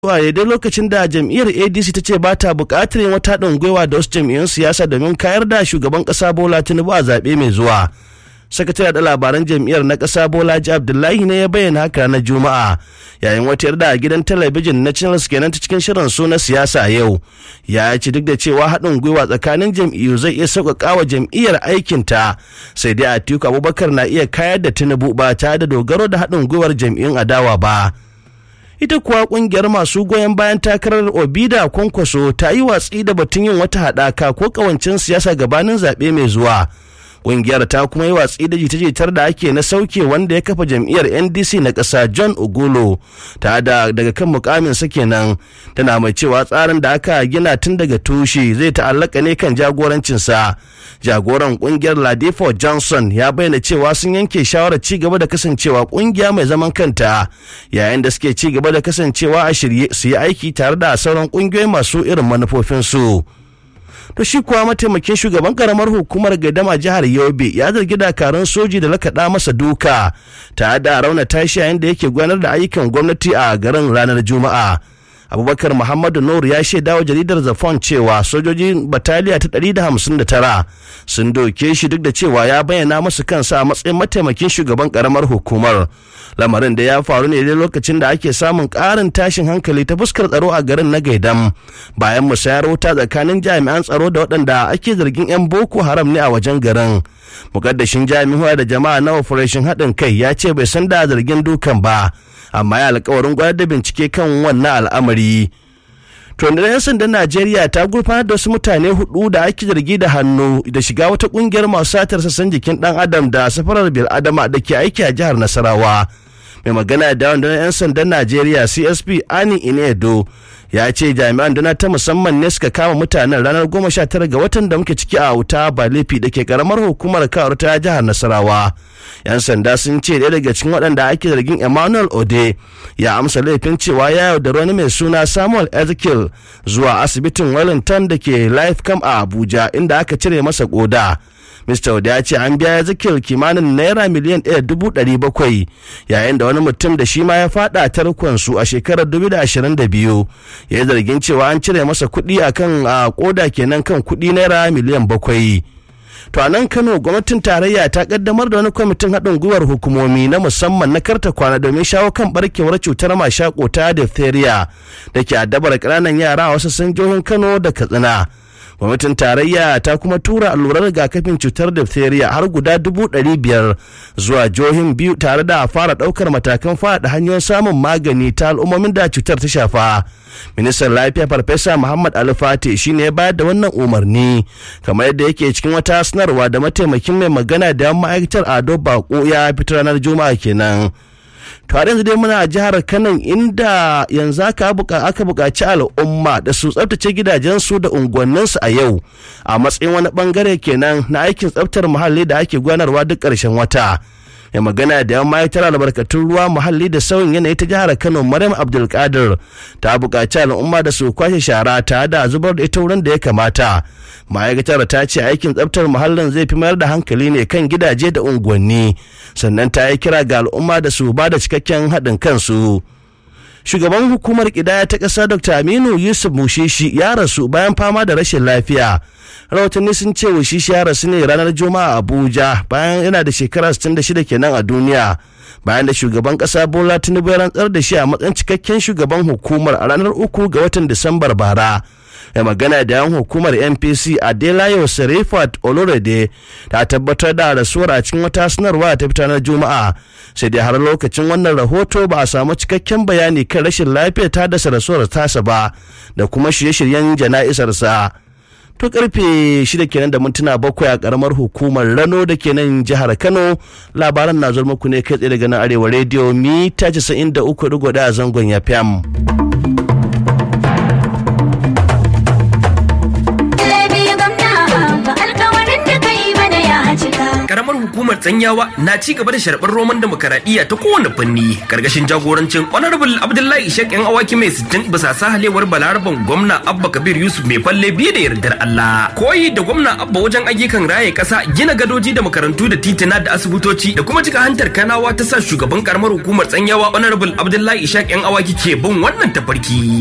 zuwa daidai lokacin da jam'iyyar adc ta ce ba ta buƙatar yin wata haɗin gwiwa da wasu jam'iyyun siyasa domin kayar da shugaban ƙasa bola tinubu a zaɓe mai zuwa sakatare da labaran jam'iyyar na ƙasa bolaji abdullahi ne ya bayyana haka na juma'a yayin wata yarda a gidan talabijin na channels kenan ta cikin shirin su na siyasa a yau ya ci duk da cewa haɗin gwiwa tsakanin jam'iyyu zai iya sauƙaƙa wa jam'iyyar aikinta sai dai atiku abubakar na iya kayar da tinubu ba tare da dogaro da haɗin gwiwar jam'iyyun adawa ba ita kuwa kungiyar masu goyon bayan takarar obida kwankwaso ta yi watsi da batun yin wata haɗaka ko ƙawancin siyasa gabanin zaɓe mai zuwa kungiyar ta kuma yi watsi da jita-jitar da ake na sauke wanda ya kafa jam'iyyar ndc na ƙasa john ogolo ta da daga kan mukamin sa kenan tana mai cewa tsarin da aka gina tun daga tushe zai ta'allaka ne kan jagorancinsa jagoran kungiyar ladifo johnson ya bayyana cewa sun yanke shawarar ci gaba da kasancewa kungiya mai zaman kanta yayin da suke ci gaba da kasancewa a shirye su yi aiki tare da sauran kungiyoyi masu irin manufofinsu. to shi kuwa mataimakin shugaban karamar hukumar gaidama jihar yobe ya zargi dakarun soji da lakaɗa masa duka tare da rauna tashi yayin da yake gudanar da ayyukan gwamnati a garin ranar juma'a abubakar muhammadu nur ya shaida wa jaridar zafon cewa sojojin bataliya ta 159 sun doke shi duk da cewa ya bayyana masu kansa a matsayin mataimakin shugaban karamar hukumar lamarin da ya faru ne dai lokacin da ake samun karin tashin hankali ta fuskar tsaro a garin na gaidam bayan musayar wuta tsakanin jami'an tsaro da waɗanda ake zargin 'yan boko haram ne a wajen garin mukaddashin jami'a da jama'a na operation haɗin kai ya ce bai san da zargin dukan ba amma ya alkawarin gwada da bincike kan wannan al'amari rundunar 'yan sandan najeriya ta gurfanar da wasu mutane hudu da ake zargi da hannu da shiga wata kungiyar masu satar sassan jikin dan adam da safarar bil adama da ke aiki a jihar nasarawa mai magana da rundunar 'yan sandan najeriya csp ani inedo ya ce jami'an dana ta musamman ne suka kama mutanen ranar goma sha tara ga watan da muke ciki a wuta balefi da ke karamar hukumar kawar ta jihar nasarawa yan sanda sun ce ɗaya daga cikin waɗanda ake zargin emmanuel ode ya amsa laifin cewa ya yaudari wani mai suna samuel ezekiel zuwa asibitin wellington da ke lifecam a abuja inda aka cire masa koda Mr. Oda ya ce an biya Ezekiel kimanin naira miliyan ɗaya dubu ɗari bakwai yayin da wani mutum da shi ma ya faɗa tarkonsu a shekarar dubu da ashirin da biyu ya yi zargin cewa an cire masa kuɗi a kan a koda kenan kan kuɗi naira miliyan bakwai. To a nan Kano gwamnatin tarayya ta kaddamar da wani kwamitin haɗin gwiwar hukumomi na musamman na karta kwana domin shawo kan barkewar cutar mashako ta diphtheria da ke addabar ƙananan yara a wasu sanjohin Kano da Katsina. gwamnatin tarayya ta kuma tura allurar rigakafin cutar diphtheria har guda dubu ɗari biyar zuwa jihohin biyu tare da fara ɗaukar matakan faɗa hanyoyin samun magani ta al'ummomin da cutar ta shafa ministan lafiya farfesa muhammad alifati shine ya bayar da wannan umarni kamar yadda yake cikin wata sanarwa da mataimakin mai magana da ma'aikatar ado bako ya fitar ranar juma'a kenan to har yanzu dai muna a jihar kano inda yanzu aka aka buƙaci al'umma da su tsabtace gidajensu da unguwanninsu a yau a matsayin wani bangare kenan na aikin tsabtar muhalli da ake gudanarwa duk ƙarshen wata ya magana da yan ma'aikatar albarkatun ruwa muhalli da sauyin yanayi ta jihar kano maryam abdulkadir ta buƙaci al'umma da su kwashe shara ta da zubar da ita wurin da ya kamata ma'aikatar ta ce aikin tsabtar muhallin zai fi mayar da hankali ne kan gidaje da unguwanni sannan ta yi kira ga al'umma da su ba da cikakken haɗin kansu shugaban hukumar kidaya ta ƙasa dr aminu yusuf mushishi ya rasu bayan fama da rashin lafiya rahotanni sun ce wushishi ya rasu ne ranar juma'a abuja bayan yana da shekara 66 kenan a duniya bayan da shugaban kasa bola tinubu ya rantsar da shi a matsayin cikakken shugaban hukumar a ranar uku ga watan disambar bara ya magana da yan hukumar npc adelayo serifat olorede ta tabbatar da rasuwar a cikin wata sanarwa ta fita na juma'a sai dai har lokacin wannan rahoto ba a samu cikakken bayani kan rashin lafiyar ta dasa rasuwar tasa ba da kuma shirye-shiryen jana'isarsa to karfe shida kenan da mintuna bakwai a karamar hukumar rano da ke nan jihar kano labaran na zuwa muku ne kai tsaye daga nan arewa rediyo mita 93.1 a zangon ya fam. karamar hukumar hukumar tsanyawa na ci gaba da sharɓar roman demokaradiyya ta kowane fanni karkashin jagorancin honorable abdullahi ishaq yan awaki mai sittin bisa sahalewar balaraban gwamna abba kabir yusuf mai falle biye da yardar allah koyi da gwamna abba wajen ayyukan raye kasa gina gadoji da makarantu da titina da asibitoci da kuma cika hantar kanawa ta sa shugaban karamar hukumar tsanyawa honorable abdullahi ishaq yan awaki ke bin wannan tafarki